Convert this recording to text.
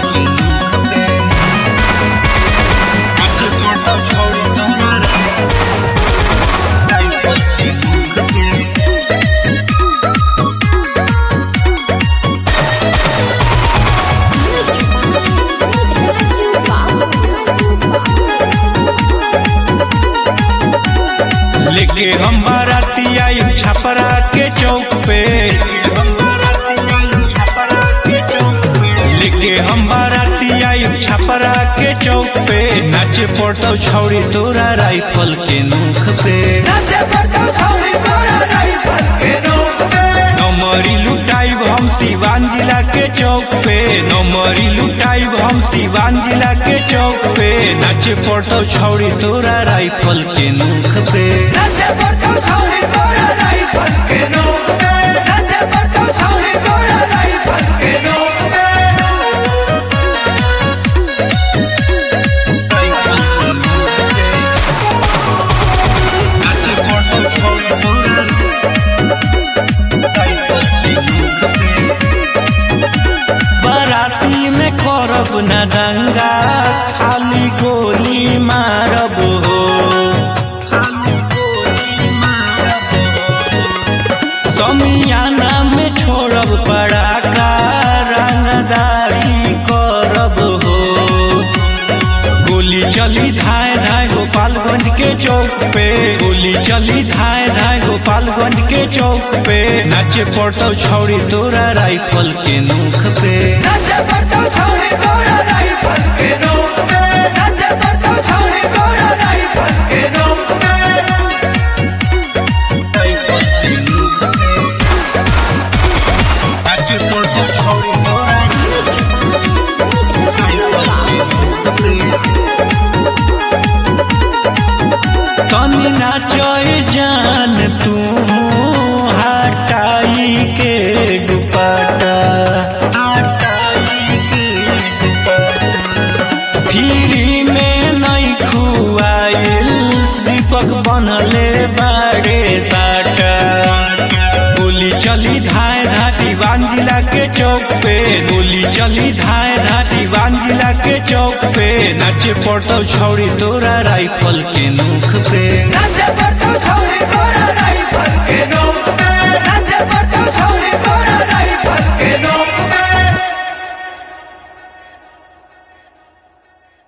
लेके हम बाराती आई छपरा के चौक पे लेके हम बाराती आई छपरा के चौक पे नाचे पड़ता छौड़ी तोरा राइफल के नोख पे नमरी लुटाइब हम सिवान जिला के चौक पे नमरी लुटाइब हम सिवान जिला के चौक पे नाचे पड़ता छौड़ी तोरा राइफल के नोख पे नाचे पड़ता छौड़ी तोरा राइफल के नोख पे बाराती में करब न दंगा खाली गोली मारब हो खाली गोली मारब हो समियाना में छोड़ब पड़ाका रंगदारी करब हो गोली चली धाए धाए गोपालगंज के चौक पे गोली चली धाए धाए गोपालगंज के चौक पे नाचे पड़ता छौड़ी तोरा राइफल के नोख पे राइफल के नोख पे नाचे पड़ता छौड़ी तोरा तनी नाचय जान तू हटाई के दुपट्टा हटाई के दुपट्टा फ्री में नहीं खुआइल दीपक बनले बाड़े साटा गोली चली धाए धाती वान जिला के चौक पे गोली चली धाए धाती वान जिला के चौक पे नाचे पड़ता छौड़ी तोरा राइफल के नोख पे That's a